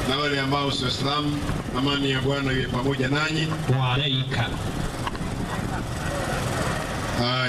na wale ambao si Waislamu, amani ya Bwana iwe pamoja nanyi. وعليك Haya,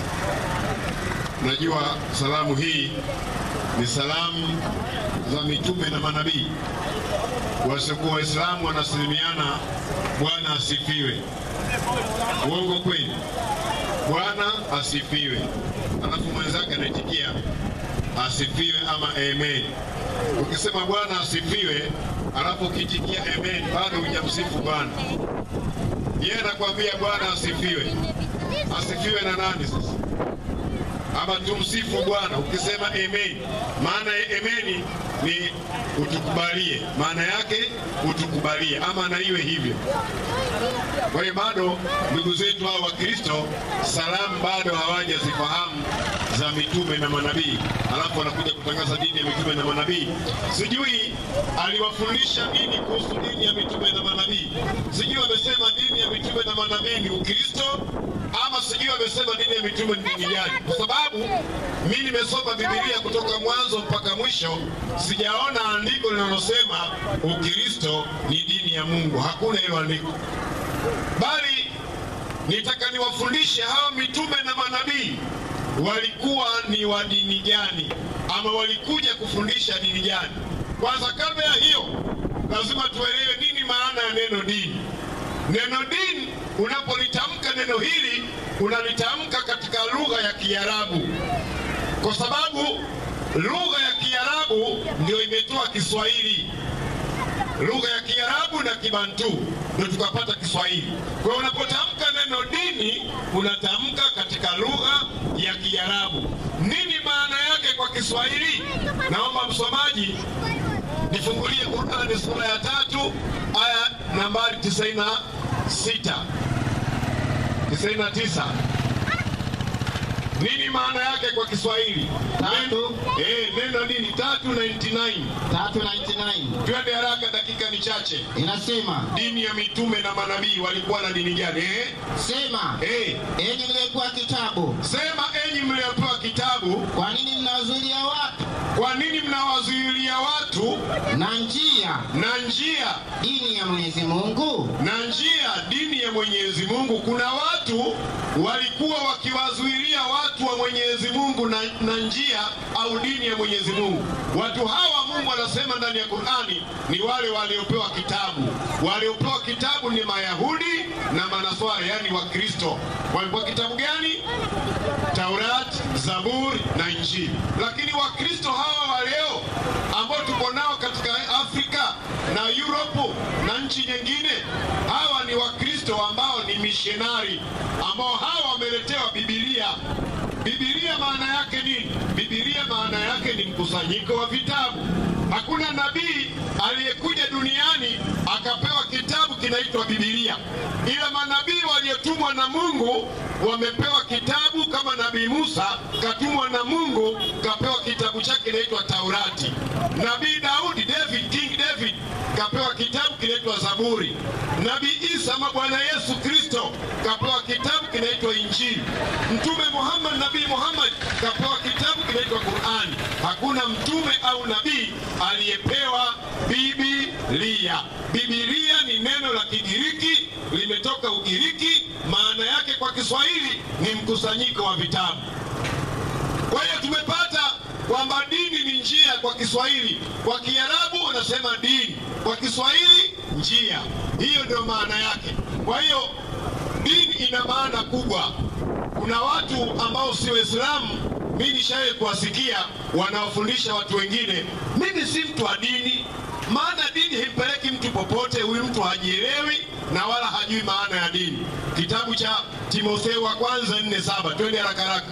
najua salamu hii ni salamu za mitume na manabii. Wasiokuwa Waislamu wanasalimiana Bwana asifiwe. Uongo kweli? Bwana asifiwe, alafu mwenzake anaitikia asifiwe ama amen. Ukisema Bwana asifiwe alafu ukiitikia amen, bado hujamsifu Bwana. Yeye anakuambia Bwana asifiwe. Asifiwe na nani sasa? Ama tumsifu Bwana. Ukisema amen, maana ya amen ni utukubalie, maana yake utukubalie, ama na iwe hivyo. Kwa hiyo bado ndugu zetu hao wa Kristo salamu bado hawajazifahamu za mitume na manabii, alafu wanakuja kutangaza dini ya mitume na manabii. Sijui aliwafundisha nini kuhusu dini ya mitume na manabii. Sijui wamesema dini ya mitume na manabii ni Ukristo ama sijui wamesema dini ya mitume ni dini gani, kwa sababu mi nimesoma Biblia kutoka mwanzo mpaka mwisho, sijaona andiko linalosema Ukristo ni dini ya Mungu. Hakuna hilo andiko, bali nitaka niwafundishe hawa mitume na manabii walikuwa ni wa dini gani, ama walikuja kufundisha dini gani. Kwanza, kabla ya hiyo, lazima tuelewe nini maana ya neno dini. Neno dini, unapolitamka neno hili unalitamka katika lugha ya Kiarabu, kwa sababu lugha ya Kiarabu ndio imetoa Kiswahili lugha ya Kiarabu na Kibantu ndio tukapata Kiswahili. Kwa hiyo unapotamka neno dini unatamka katika lugha ya Kiarabu. Nini maana yake kwa Kiswahili? Naomba msomaji nifungulie Qurani sura ya tatu aya nambari 96 99. Nini maana yake kwa Kiswahili? Tatu. Eh, neno dini 399. 399 Twende haraka, dakika ni chache. inasema, Dini ya mitume na manabii walikuwa na dini gani? Eh? sema Eh, enyi mliokuwa kitabu, sema enyi mliopewa kitabu, kwa nini mnawazuilia watu kwa nini mnawazuilia watu na njia na njia dini ya Mwenyezi Mungu? na njia dini ya Mwenyezi Mungu? Kuna watu walikuwa wakiwazuilia watu wa Mwenyezi Mungu na, na njia au dini ya Mwenyezi Mungu. Watu hawa Mungu anasema ndani ya Qur'ani ni wale waliopewa kitabu. Waliopewa kitabu ni Mayahudi na Manaswara, yani Wakristo. Walipewa kitabu gani? Taurat, Zaburi na Injili. Lakini Wakristo hawa wa leo ambao tuko nao katika Afrika na Europe na nchi nyingine, hawa ni Wakristo ambao ni mishonari, ambao hawa wameletewa Biblia. Biblia maana yake nini? Biblia maana yake ni mkusanyiko wa vitabu. Hakuna nabii aliyekuja duniani akapewa kitabu kinaitwa Biblia, ila manabii waliotumwa na Mungu wamepewa kitabu. Kama nabii Musa katumwa na Mungu kapewa kitabu chake kinaitwa Taurati. Nabii Daudi, David, King David kapewa kitabu kinaitwa Zaburi. Nabii Isa ama Bwana Yesu Kristo kapewa kitabu kinaitwa Injili. Mtume Muhammad, Nabii Muhammad kapewa kitabu kinaitwa Qurani. Hakuna mtume au nabii aliyepewa Biblia. Biblia ni neno la Kigiriki, limetoka Ugiriki. Maana yake kwa Kiswahili ni mkusanyiko wa vitabu. Kwa hiyo tumepata kwamba dini ni njia kwa Kiswahili, kwa Kiarabu wanasema dini, kwa Kiswahili njia. Hiyo ndio maana yake. Kwa hiyo dini ina maana kubwa. Kuna watu ambao si Waislamu, mimi nishawahi kuwasikia wanaofundisha watu wengine, mimi si mtu wa dini, maana dini himpeleki mtu popote. Huyu mtu hajielewi na wala hajui maana ya dini. Kitabu cha Timotheo wa kwanza nne saba, twende haraka haraka.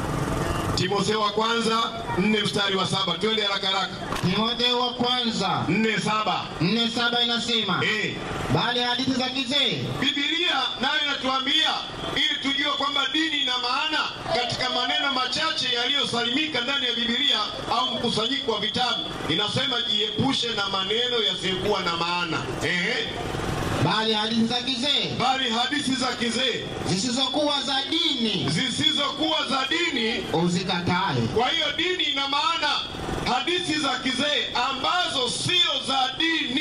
Timotheo wa kwanza nne mstari wa saba, twende haraka haraka. Timotheo wa kwanza nne saba. nne saba inasema, Eh, bali hadithi za kizee Biblia nayo inatuambia ili tujue kwamba dini ina maana katika maneno machache yaliyosalimika ndani ya Biblia au mkusanyiko wa vitabu. Inasema jiepushe na maneno yasiyokuwa na maana. Ehe, bali hadithi za kizee bali hadithi za kizee zisizokuwa za dini zisizokuwa za dini uzikatae. Kwa hiyo dini ina maana hadithi za kizee ambazo sio za dini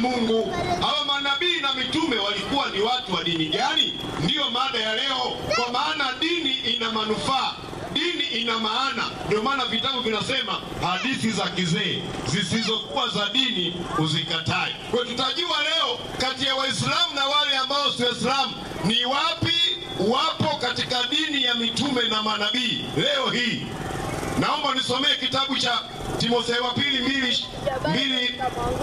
Mungu. Hawa manabii na mitume walikuwa ni watu wa dini gani? Ndiyo mada ya leo, kwa maana dini ina manufaa dini ina maana. Ndio maana vitabu vinasema hadithi za kizee zisizokuwa za dini uzikatae. Kwa hiyo tutajua leo kati ya Waislamu na wale ambao si Waislamu ni wapi wapo katika dini ya mitume na manabii leo hii. Naomba nisomee kitabu cha Timotheo wa pili mbili mbili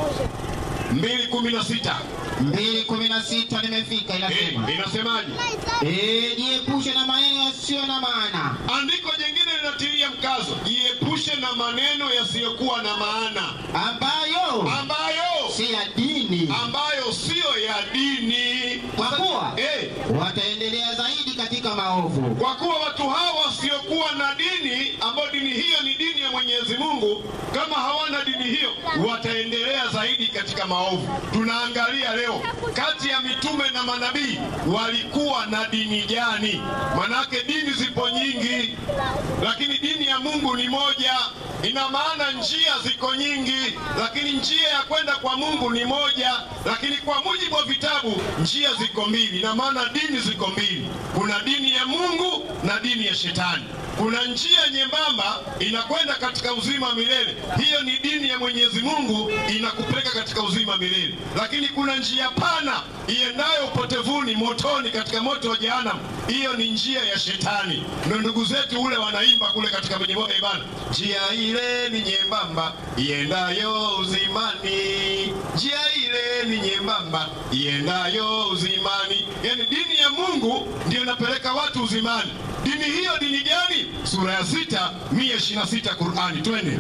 mbili kumi na sita mbili kumi na sita nimefika inasema Eh, inasemaje? Eh, jiepushe na maneno yasiyo na maana Andiko jingine linatilia mkazo, jiepushe na maneno yasiyokuwa na maana ambayo ambayo si ya dini ambayo siyo ya dini. Kwa kuwa? eh, wataendelea zaidi katika maovu kwa kuwa watu hawa wasiokuwa na dini, ambayo dini hiyo ni dini ya Mwenyezi Mungu, kama hawana dini hiyo wataendelea zaidi katika maovu. Tunaangalia leo kati ya mitume na manabii walikuwa na dini gani? Manake dini zipo nyingi, lakini dini ya Mungu ni moja. Ina maana njia ziko nyingi, lakini njia ya kwenda kwa Mungu ni moja. Lakini kwa mujibu wa vitabu, njia ziko mbili. Ina maana dini ziko mbili, kuna dini ya Mungu na dini ya Shetani. Kuna njia nyembamba inakwenda katika uzima wa milele, hiyo ni dini ya Mwenyezi Mungu, inakupeleka katika uzima wa milele. Lakini kuna njia pana iendayo upotevuni, motoni, katika moto wa jehanamu, hiyo ni njia ya Shetani. Ndio ndugu zetu ule wanaimba kule katika kwenye moja ibana, njia ile ni nyembamba iendayo uzimani, njia ile ni nyembamba iendayo uzimani. Yani dini ya Mungu ndio inapeleka watu uzimani. Dini hiyo dini gani? Sura ya sita mia ishirini na sita Qurani, twende.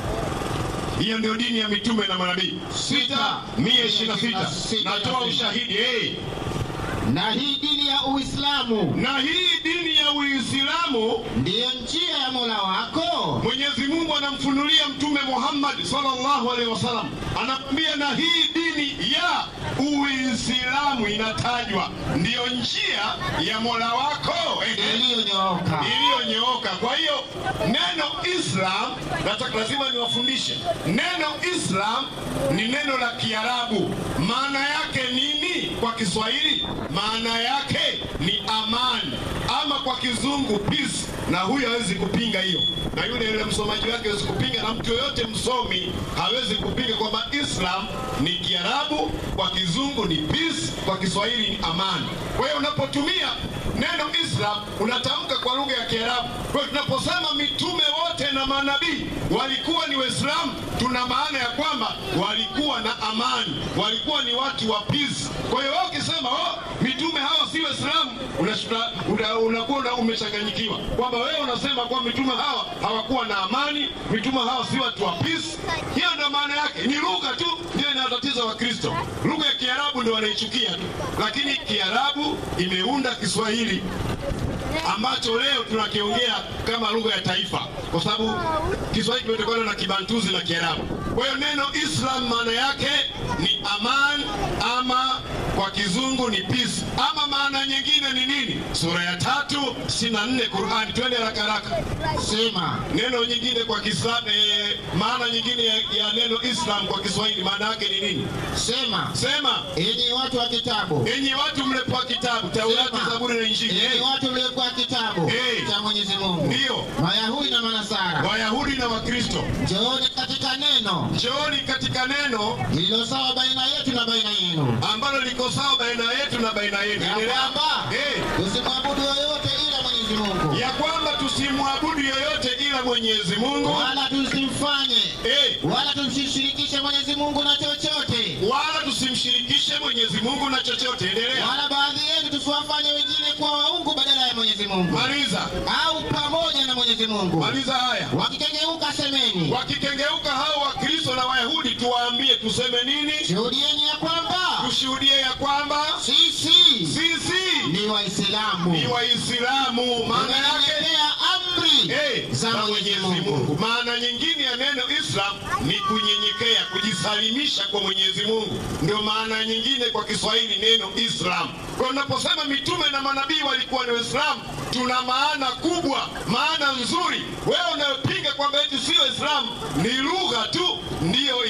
Hiyo ndio dini ya mitume na manabii. Sita mia ishirini na sita natoa ushahidi hey. na hii dini ya Uislamu Na hii dini ya Uislamu ndiyo njia ya Mola wako Mwenyezi Mungu anamfunulia Mtume Muhammad sallallahu alaihi wasallam, anamwambia na hii dini ya Uislamu inatajwa ndiyo njia ya Mola wako ehe, iliyonyooka iliyonyooka. Kwa hiyo neno Islam, nataka lazima niwafundishe neno Islam ni neno la Kiarabu. Maana yake nini kwa Kiswahili? Maana yake ni amani, ama kwa Kizungu peace, na huyo hawezi kupinga hiyo, na yule yule msomaji wake hawezi kupinga, na mtu yoyote msomi hawezi kupinga kwamba Islam ni Kiarabu, kwa Kizungu ni peace, kwa Kiswahili ni amani. Kwa hiyo unapotumia neno Islam unatamka kwa lugha ya Kiarabu. Kwa hiyo tunaposema mitume wote na manabii walikuwa ni Waislamu, tuna maana ya kwamba walikuwa na amani, walikuwa ni watu wa peace. Kwa hiyo wewe ukisema oh, mitume hawa si Waislamu, unashtuka- una- unakuwa una, umechanganyikiwa kwamba wewe unasema kwamba mitume hawa hawakuwa na amani, mitume hawa si watu wa peace. Hiyo ndio maana yake, ni lugha tu ndio inayotatiza Wakristo. Lugha ya Kiarabu ndio wanaichukia tu, lakini Kiarabu imeunda Kiswahili ambacho leo tunakiongea kama lugha ya taifa, kwa sababu Kiswahili kimetokana na Kibantuzi na Kiarabu. Kwa hiyo neno Islam maana yake ni aman, ama kwa kizungu ni peace, ama maana nyingine ni nini? Sura ya tatu sitini na nne Qurani. Twende haraka haraka. sema Neno nyingine kwa Kiislamu, eh, maana nyingine ya, ya neno Islam kwa Kiswahili maana yake ni nini? sema Sema, enyi watu wa kitabu enyi watu mlepewa kitabu Taurati, Sema. Zaburi na Injili. enyi Eh, watu mliokuwa kitabu Eh. cha Mwenyezi Mungu Ndiyo. Mayahudi na Manasara Wayahudi na Wakristo, njooni katika neno njooni katika neno lililo sawa baina yetu na baina yenu ambalo liko sawa baina yetu na baina yenu. ya Endelea. kwamba Eh, tusimwabudu yoyote ila Mwenyezi Mungu ya kwamba tusimwabudu yoyote ila Mwenyezi Mungu wala tusimfanye eh, wala tumsishirikishe Mwenyezi Mungu na chochote wala tusimshirikishe Mwenyezi Mungu na chochote. Endelea. wala baadhi yenu tusiwafanye wengine kuwa waungu badala ya Mwenyezi Mungu Maliza, au pamoja na Mwenyezi Mungu maliza haya. wakikengeuka semeni Wakikengeuka hao Wakristo na Wayahudi, tuwaambie tuseme nini? shuhudieni ya kwamba Tushuhudie ya kwamba sisi sisi ni Waislamu ni Waislamu. Maana yake tumenyenyekea amri Eh, za Mwenyezi Mungu Maana nyingine ya neno Islam ni kunyenyekea, kujisalimisha kwa Mwenyezi Mungu. Ndio maana nyingine kwa Kiswahili neno Islam. Kwa hiyo unaposema mitume na manabii walikuwa ni Waislamu, tuna maana kubwa, maana nzuri. Wewe unayopinga kwamba eti si Waislamu, ni lugha tu ndiyo ina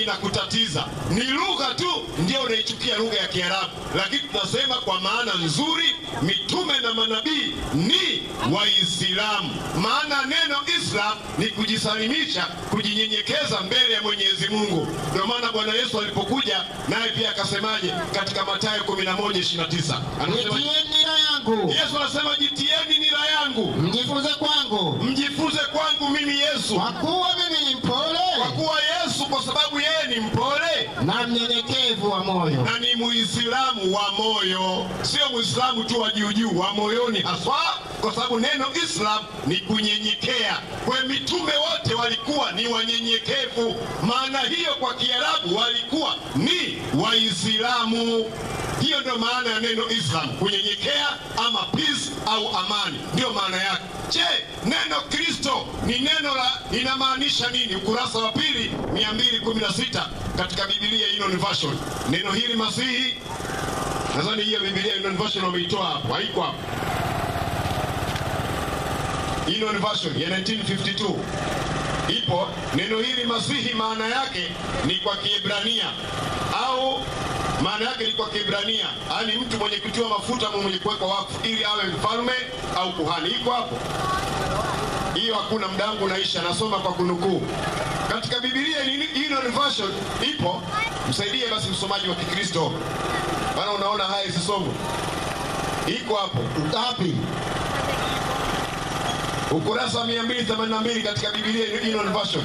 inakutatiza. Ni lugha tu ndio unaichukia lugha ya Kiarabu, lakini tunasema kwa maana nzuri, mitume na manabii ni Waislamu. Maana neno Islam ni kujisalimisha, kujinyenyekeza mbele ya Mwenyezi Mungu. Ndio maana Bwana Yesu alipokuja naye pia akasemaje katika Mathayo 11:29 anasema Nitieni nira yangu, Yesu anasema jitieni nira yangu, mjifunze kwangu, mjifunze kwangu mimi Yesu, kwa kuwa mimi ni mpole kwa kuwa Yesu, kwa sababu yeye ni mpole na mnyenyekevu wa moyo, na ni Muislamu wa moyo, sio Muislamu tu wa juu juu, wa moyoni haswa, kwa sababu neno Islam ni kunyenyekea. Kwa mitume wote walikuwa ni wanyenyekevu, maana hiyo kwa Kiarabu walikuwa ni Waislamu. Hiyo ndio maana ya neno Islam, kunyenyekea ama peace au amani, ndiyo maana yake. Je, neno Kristo ni neno la linamaanisha nini? Ukurasa wa pili 216 katika Biblia Union Version. Neno hili Masihi, nadhani hiyo Biblia Union Version wameitoa hapo, haiko hapo. Union Version ya 1952 ipo. Neno hili Masihi maana yake ni kwa Kiebrania au maana yake ni kwa Kiebrania, yaani mtu mwenye kutiwa mafuta ama mwenye kuwekwa wakfu ili awe mfalme au kuhani. Iko hapo hiyo, hakuna muda wangu naisha, nasoma kwa kunukuu katika Biblia Union Version ipo. Msaidie basi msomaji wa Kikristo, maana unaona haya isisomo. Iko hapo ngapi? ukurasa wa 282 katika Biblia Union Version.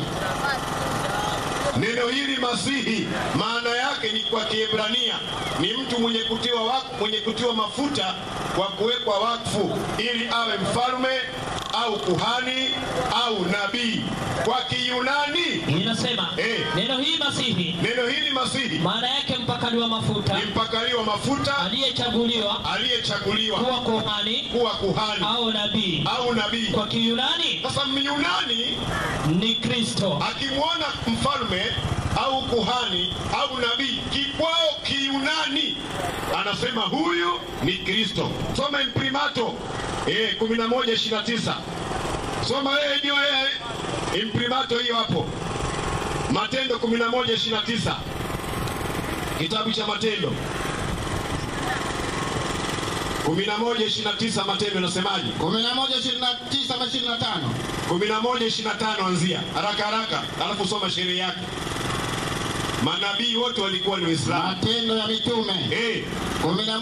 Neno hili Masihi maana yake ni kwa Kiebrania ni mtu mwenye kutiwa wakfu, mwenye kutiwa mafuta kwa kuwekwa wakfu ili awe mfalme au kuhani au nabii. Kwa Kiyunani Inasema Eh. neno hii Masihi neno hili Masihi maana yake mpakaliwa mafuta ni mpakaliwa mafuta aliyechaguliwa aliyechaguliwa kuwa kuhani kuwa kuhani au nabii. au nabii. Kwa Kiyunani Sasa Myunani ni Kristo. akimwona mfalme au kuhani au nabii kikwao Kiyunani anasema huyu ni Kristo. Soma imprimato eh, 11:29 soma wewe hiyo eh, imprimato hiyo hapo, Matendo 11:29 kitabu cha Matendo 11:29 Matendo nasemaje? 11 29 ama 25 11:25 anzia haraka haraka, alafu soma sheria yake. Manabii wote walikuwa ni Waislamu. Matendo ya Mitume Eh, 11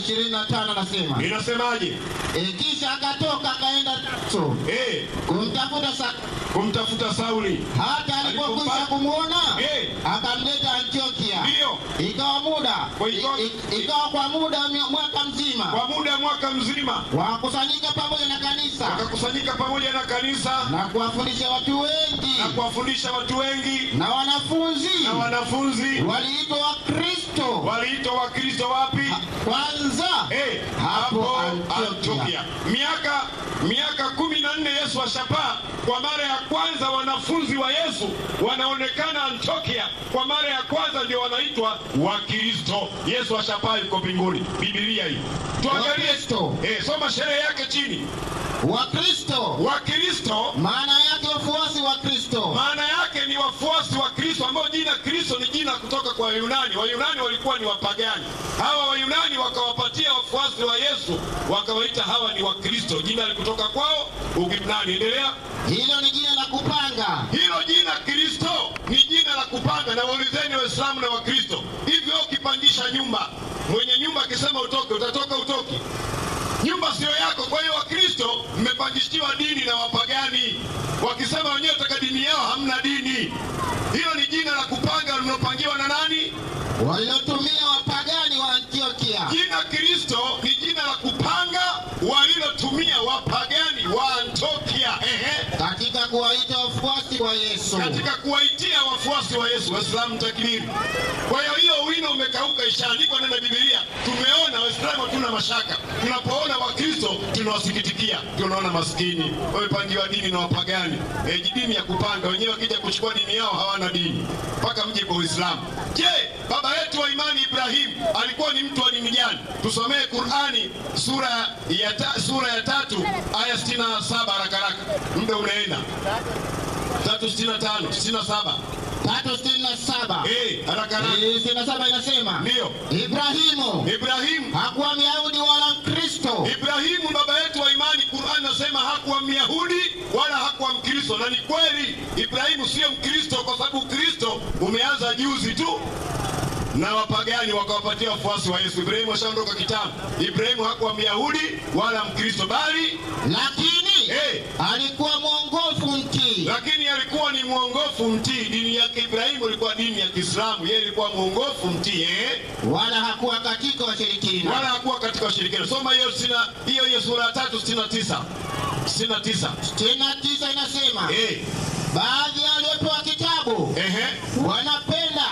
25 nasema inasemaje? e, kisha akatoka akaenda so Eh, kumtafuta sa, kumtafuta Sauli. hata alipokwisha Alipompa- kumwona Eh. akamleta Antiokia. Ndiyo. Ikawa muda Kwa ikawa- i- i- ikawa kwa muda wa mia- mwaka mzima Kwa muda wa mwaka mzima wakusanyika pamoja na kanisa wakakusanyika pamoja na kanisa na kuwafundisha watu wengi na kuwafundisha watu wengi, na wanafunzi na wanafunzi waliitwa Wakristo waliitwa Wakristo wapi? kwanza Eh, Hapo hapo Antiokia. Antiokia. Miaka miaka kumi na nne Yesu ashapaa. Kwa mara ya kwanza wanafunzi wa Yesu wanaonekana Antiokia. Kwa mara ya kwanza ndio wanaitwa Wakristo. Yesu ashapaa, yuko mbinguni. Biblia hii tuangalie. Wakristo. Eh, soma sherehe yake chini. Wakristo Wakristo maana yake wafuasi wa Kristo maana yake ni wafuasi wa Kristo, ambao jina Kristo ni jina kutoka kwa Wayunani. Wayunani walikuwa ni wapagani. Hawa Wayunani wakawapatia wafuasi wa Yesu, wakawaita hawa ni Wakristo. Jina likutoka kwao Ugirnani. Endelea. hilo ni jina la kupanga Hilo jina Kristo ni jina la kupanga, na waulizeni Waislamu na Wakristo, hivyo ukipangisha nyumba, mwenye nyumba akisema utoke, utatoka utoki? Nyumba siyo yako. Kwa hiyo Wakristo mmepangishiwa dini na wapagani, wakisema wenyewe taka dini yao, hamna dini. Hilo ni jina la kupanga linalopangiwa na nani? walilotumia wapagani wa Antiokia Jina Kristo ni jina la kupanga walilotumia wapagani wa Antiokia. Ehe. katika kuwaita wafuasi wa Yesu. katika kuwaitia wafuasi wa Yesu. Waislamu takbiri! Kwa hiyo hiyo wino umekauka, ishaandikwa ndani ya Biblia. Tumeona Waislamu hatuna mashaka, tunapoona Wakristo tunawasikitikia, tunaona maskini wamepangiwa dini na wapagani. E, dini ya kupanga wenyewe, wakija kuchukua dini yao hawana dini mpaka mje kwa Uislamu. Je, baba yetu wa imani Ibrahim alikuwa ni mtu wa dini gani? Tusomee Qurani sura ya, ta, sura ya tatu aya 67 haraka haraka, muda unaenda. 365 67 tatu sitini na saba Eh, haraka haraka. Eh, sitini na saba inasema Ndiyo. Ibrahimu Ibrahimu hakuwa Myahudi wala Mkristo, Ibrahimu baba yetu wa imani, Qur'an nasema hakuwa Myahudi wala hakuwa Mkristo, na ni kweli Ibrahimu sio Mkristo kwa sababu Ukristo umeanza juzi tu na wapagani wakawapatia wafuasi wa Yesu. Ibrahimu ashaondoka kitambo. Ibrahimu hakuwa Myahudi wala Mkristo, bali lakini Eh. alikuwa mwongofu mtii. lakini alikuwa ni mwongofu mtii. Dini yake Ibrahimu ilikuwa dini ya Kiislamu, yeye ilikuwa mwongofu mtii eh? wala hakuwa katika washirikina. wala hakuwa katika ushirikina. Soma hiyo sina hiyo hiyo sura ya tatu sitini na tisa sitini na tisa sitini na tisa inasema eh, baadhi ya waliopewa kitabu ehe, wanapenda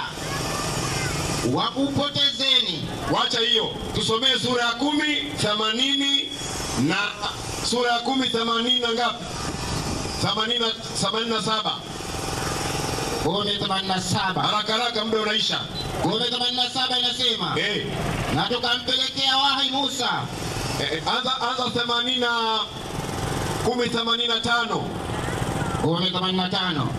wakupotezeni. wacha hiyo, tusomee sura ya kumi themanini na sura ya kumi themanini na ngapi? themanini na- themanini na saba. kumi themanini na saba Haraka haraka, muda unaisha. kumi themanini na saba inasema Eh, na tukampelekea wahi Musa eh, anza anza themanini na kumi themanini na tano kumi themanini na tano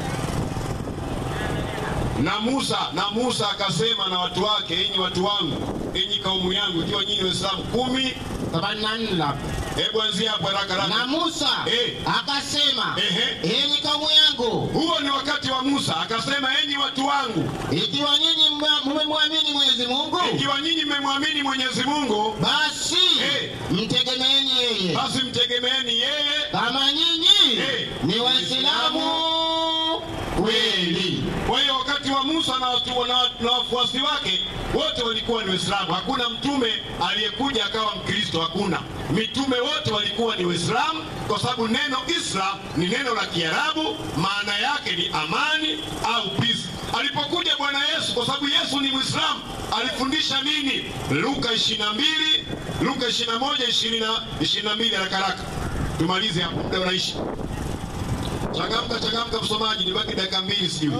na Musa na Musa akasema na watu wake, enyi watu wangu, enyi kaumu yangu, ikiwa nyinyi Waislamu kumi. themanini na nne labda. Hebu anzia hapo haraka na haraka. Musa Eh. akasema Ehe. enyi kaumu yangu Huo ni wakati wa Musa, akasema enyi watu wangu, ikiwa nyinyi mme- mmemwamini Mwenyezi Mungu ikiwa nyinyi mmemwamini Mwenyezi Mungu, basi Eh. mtegemeeni yeye basi mtegemeeni yeye. kama nyinyi Eh. ni Waislamu kweli. Kwa hiyo wakati wa Musa na watu na, na wafuasi wake wote walikuwa ni Waislamu. Hakuna mtume aliyekuja akawa Mkristo, hakuna. Mitume wote walikuwa ni Waislamu, kwa sababu neno Islam ni neno la Kiarabu, maana yake ni amani au peace. Alipokuja Bwana Yesu, kwa sababu Yesu ni Mwislamu, alifundisha nini? Luka 22, Luka 21, 20, 22, haraka haraka tumalize hapo, muda unaishi. Changamka, changamka msomaji, nibaki dakika mbili sijui.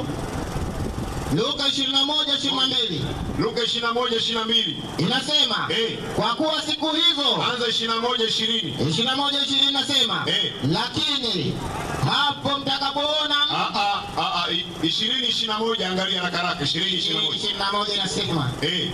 Luka 21 22 Luka 21 22. inasema Eh. kwa kuwa siku hizo Anza 21 20. 21 20 inasema Eh. lakini hapo mtakapoona Ah ah ah ah 20 21 angalia haraka haraka 20 21. 21 inasema Eh,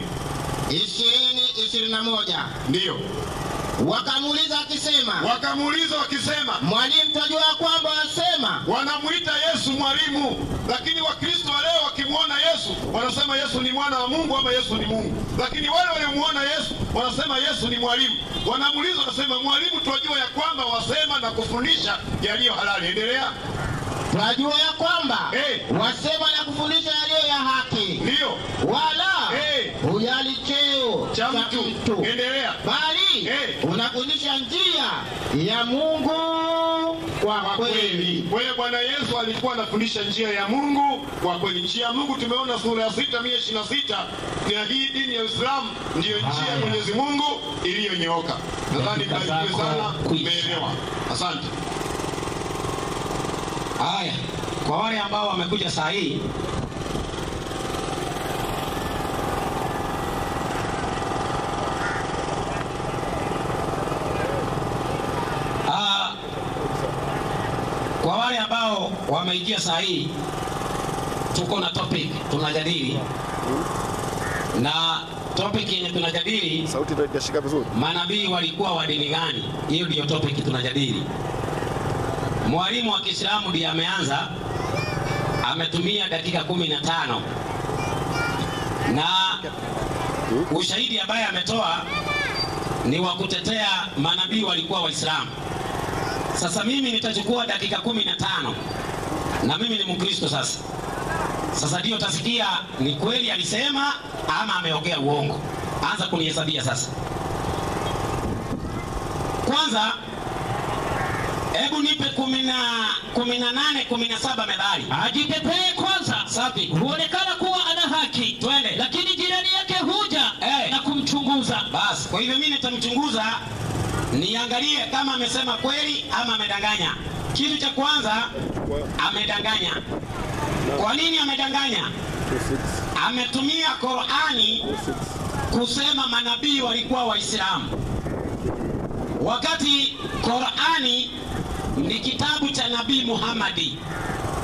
20 21 ndio. wakamuuliza akisema Wakamuuliza wakisema, mwalimu tajua ya kwamba wasema wanamuita Yesu mwalimu, lakini Wakristo wa leo wakimwona Yesu wanasema Yesu ni mwana wa Mungu ama Yesu ni Mungu, lakini wale waliomuona Yesu wanasema Yesu ni mwalimu. Wanamuuliza wanasema, mwalimu, twajua ya kwamba wasema na kufundisha yaliyo halali. Endelea. twajua ya kwamba Eh. wasema na kufundisha yaliyo ya haki Ndio wala Eh. hujali cheo cha mtu. Endelea. bali Eh. unafundisha njia ya Mungu kwa kweli. Kwa hiyo Bwana Yesu alikuwa anafundisha njia ya Mungu kwa kweli. Njia ya Mungu tumeona sura ya sita mia ishirini na sita na hii dini ya Uislamu ndiyo njia ya Mwenyezi Mungu iliyonyooka. Nadhani Dakika barikiwe zako sana, kwisha. umeelewa. Asante. Haya, kwa wale ambao wamekuja saa hii, Ah, kwa wale ambao wameingia saa hii, tuko na topic tunajadili, na topic yenye tunajadili sauti ndio inashika vizuri. manabii walikuwa wa dini gani? Hiyo ndiyo topic tunajadili. Mwalimu wa Kiislamu ndiye ameanza, ametumia dakika kumi na tano na ushahidi ambaye ametoa ni wa kutetea manabii walikuwa Waislamu. Sasa mimi nitachukua dakika kumi na tano na mimi ni Mkristo sasa. Sasa ndio utasikia ni kweli alisema ama ameongea uongo. Anza kunihesabia sasa. Kwanza hebu nipe kumi na kumi na nane kumi na saba medali. ajitetee kwanza, Safi. huonekana kuwa ana haki, Twende. lakini jirani yake huja Eh. na kumchunguza. Basi, kwa hivyo mimi nitamchunguza niangalie kama amesema kweli ama amedanganya. Kitu cha kwanza amedanganya. Kwa nini amedanganya? Ametumia Qurani kusema manabii walikuwa Waislamu, wakati Qurani ni kitabu cha Nabii Muhammadi